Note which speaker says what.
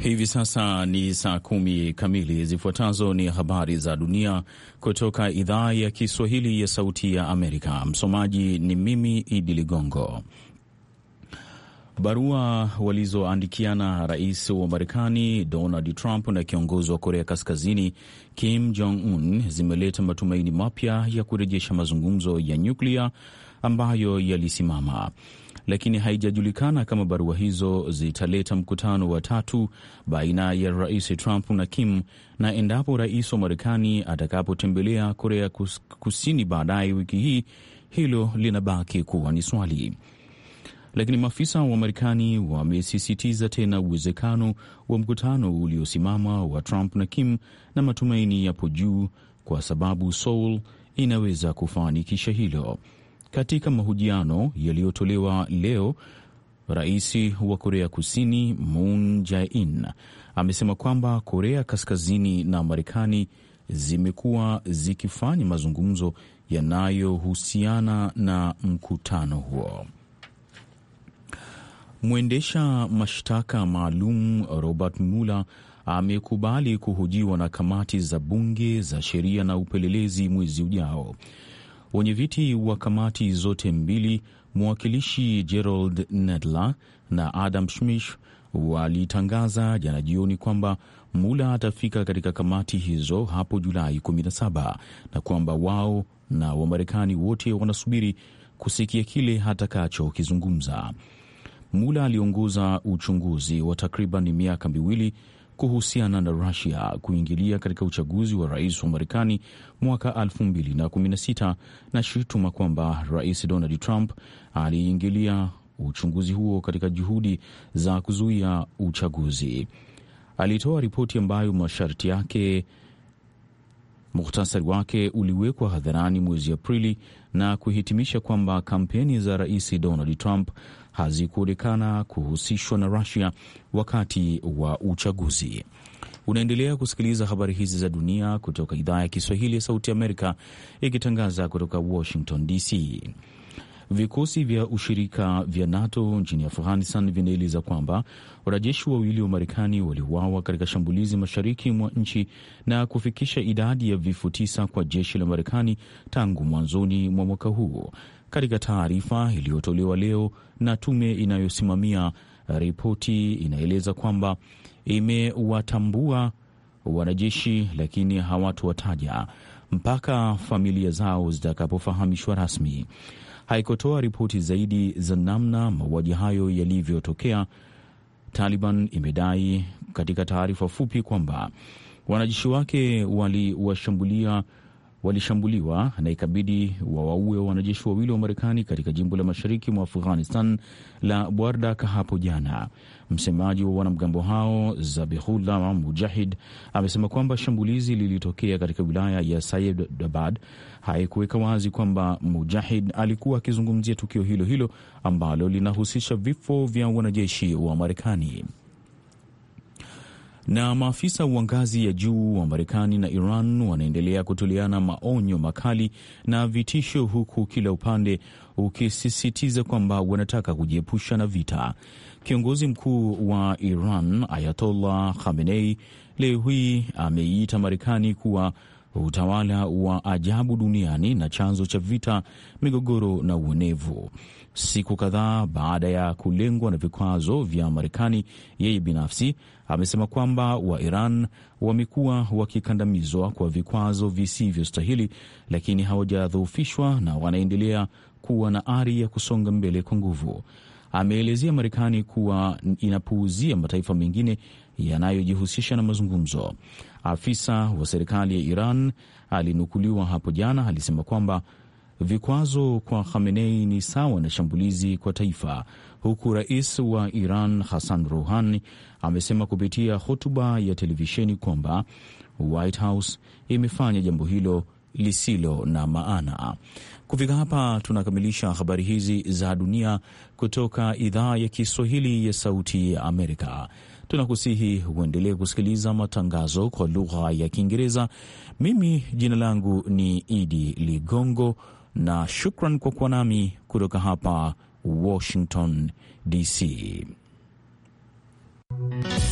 Speaker 1: Hivi sasa ni saa kumi kamili. Zifuatazo ni habari za dunia kutoka idhaa ya Kiswahili ya Sauti ya Amerika. Msomaji ni mimi Idi Ligongo. Barua walizoandikiana rais wa Marekani Donald Trump na kiongozi wa Korea Kaskazini Kim Jong Un zimeleta matumaini mapya ya kurejesha mazungumzo ya nyuklia ambayo yalisimama lakini haijajulikana kama barua hizo zitaleta mkutano wa tatu baina ya rais Trump na Kim na endapo rais wa Marekani atakapotembelea Korea Kusini baadaye wiki hii, hilo linabaki kuwa ni swali. Lakini maafisa wa Marekani wamesisitiza tena uwezekano wa mkutano uliosimama wa Trump na Kim, na matumaini yapo juu kwa sababu Seoul inaweza kufanikisha hilo. Katika mahojiano yaliyotolewa leo, rais wa Korea Kusini Moon Jae-in amesema kwamba Korea Kaskazini na Marekani zimekuwa zikifanya mazungumzo yanayohusiana na mkutano huo. Mwendesha mashtaka maalum Robert Mueller amekubali kuhojiwa na kamati za bunge za sheria na upelelezi mwezi ujao. Wenyeviti wa kamati zote mbili, mwakilishi Gerald Nadler na Adam Schiff, walitangaza jana jioni kwamba Mula atafika katika kamati hizo hapo Julai 17 na kwamba wao na Wamarekani wote wanasubiri kusikia kile atakachokizungumza. Mula aliongoza uchunguzi wa takriban miaka miwili kuhusiana na Rusia kuingilia katika uchaguzi wa rais wa Marekani mwaka 2016 na shutuma kwamba Rais Donald Trump aliingilia uchunguzi huo katika juhudi za kuzuia uchaguzi. Alitoa ripoti ambayo masharti yake muhtasari wake uliwekwa hadharani mwezi Aprili na kuhitimisha kwamba kampeni za rais Donald Trump hazikuonekana kuhusishwa na Rusia wakati wa uchaguzi. Unaendelea kusikiliza habari hizi za dunia kutoka idhaa ya Kiswahili ya Sauti Amerika ikitangaza kutoka Washington DC. Vikosi vya ushirika vya NATO nchini Afghanistan vinaeleza kwamba wanajeshi wawili wa Marekani waliuawa katika shambulizi mashariki mwa nchi na kufikisha idadi ya vifo tisa kwa jeshi la Marekani tangu mwanzoni mwa mwaka huu. Katika taarifa iliyotolewa leo na tume inayosimamia ripoti, inaeleza kwamba imewatambua wanajeshi lakini hawatowataja mpaka familia zao zitakapofahamishwa rasmi. Haikutoa ripoti zaidi za namna mauaji hayo yalivyotokea. Taliban imedai katika taarifa fupi kwamba wanajeshi wake waliwashambulia walishambuliwa na ikabidi wawaue wanajeshi wawili wa Marekani katika jimbo la mashariki mwa Afghanistan la Bwardak hapo jana. Msemaji wa wanamgambo hao Zabihullah Mujahid amesema kwamba shambulizi lilitokea katika wilaya ya Sayedabad. Haikuweka wazi kwamba Mujahid alikuwa akizungumzia tukio hilo hilo ambalo linahusisha vifo vya wanajeshi wa Marekani na maafisa wa ngazi ya juu wa Marekani na Iran wanaendelea kutoleana maonyo makali na vitisho, huku kila upande ukisisitiza kwamba wanataka kujiepusha na vita. Kiongozi mkuu wa Iran Ayatollah Khamenei leo hii ameiita Marekani kuwa utawala wa ajabu duniani na chanzo cha vita, migogoro na uonevu. Siku kadhaa baada ya kulengwa na vikwazo vya Marekani, yeye binafsi amesema kwamba wa Iran wamekuwa wakikandamizwa kwa vikwazo visivyostahili, lakini hawajadhoofishwa na wanaendelea kuwa na ari ya kusonga mbele kwa nguvu. Ameelezea Marekani kuwa inapuuzia mataifa mengine yanayojihusisha na mazungumzo. Afisa wa serikali ya Iran alinukuliwa hapo jana alisema kwamba vikwazo kwa Khamenei ni sawa na shambulizi kwa taifa, huku rais wa Iran Hassan Rouhani amesema kupitia hotuba ya televisheni kwamba White House imefanya jambo hilo lisilo na maana. Kufika hapa tunakamilisha habari hizi za dunia kutoka idhaa ya Kiswahili ya Sauti ya Amerika. Tunakusihi uendelee kusikiliza matangazo kwa lugha ya Kiingereza. Mimi jina langu ni Idi Ligongo na shukran kwa kuwa nami kutoka hapa Washington DC.